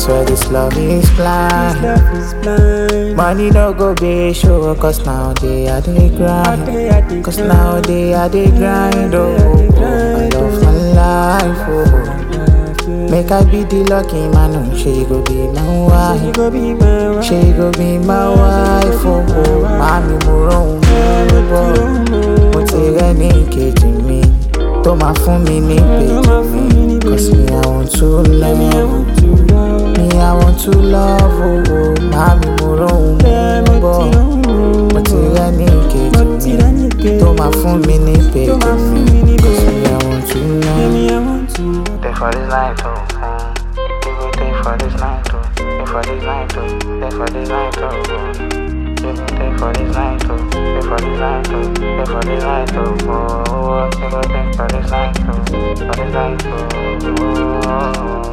swear this love is blind. Love is blind. Money no go be show, cause nowadays I dey grind. Day I dey Cause grind. nowadays I dey grind, oh, oh, oh. I love my life, oh. Make I be the lucky man, oh. She go be my You wife. go be my wife. She go be my wife, oh, oh. Mami mo rohun mo bọ̀. Mo ti rẹ́ ní kejì mi tó máa fún mi ní péjì mi. Cause me I want to love, me I want to love, oh, oh. Mami mo rohun mo bọ̀. Mo ti rẹ́ ní kejì mi tó máa fún mi ní péjì mi. Cause me I want to love. Stay for this night, oh. mm. You go stay for this night, oh. Stay for this night, oh. Stay for this night, oh. mm. You go stay for this night, oh. Stay for this night, oh. Stay for this night, oh. oh, oh. You go stay for this night, oh. For this night, oh. oh.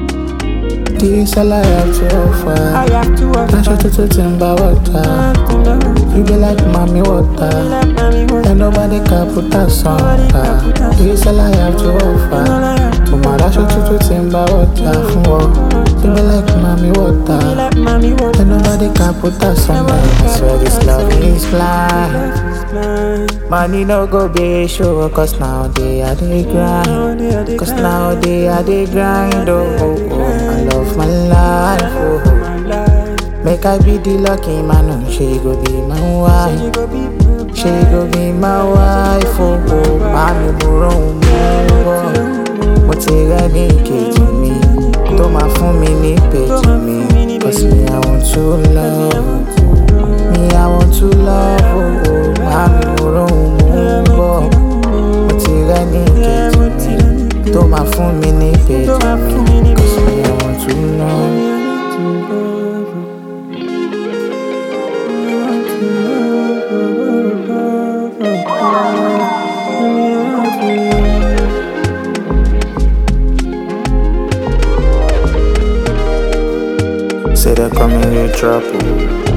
This all I have to offer. I have to walk Aṣọ tuntun ti ń bá wọ́ta. You be like mommy water. And nobody can put us on. ah. This all I have to offer. Mo máa ráṣọ tuntun tí ń bá wọ́ta fún ọ. You be like mommy water. And nobody can put us on. I swear this love is blind. Money no go be show, cause nowadays I dey grind. Cause nowadays I dey grind, oh, oh, oh. I love my life, oh, oh. Make I be the lucky man, oh. She go be my wife. She go be my wife, oh, oh. Mami mo rohun mo bọ̀. Mo ti rẹ́ ní kejì mi tó máa fún mi ní péjì mi. Cause me I want to love, me I want to love, oh, oh. Mami mo rohun mo bọ̀. Mo ti rẹ́ ní kejì mi tó máa fún mi ní péjì mi. Cause me I want to love. Say they coming with trouble.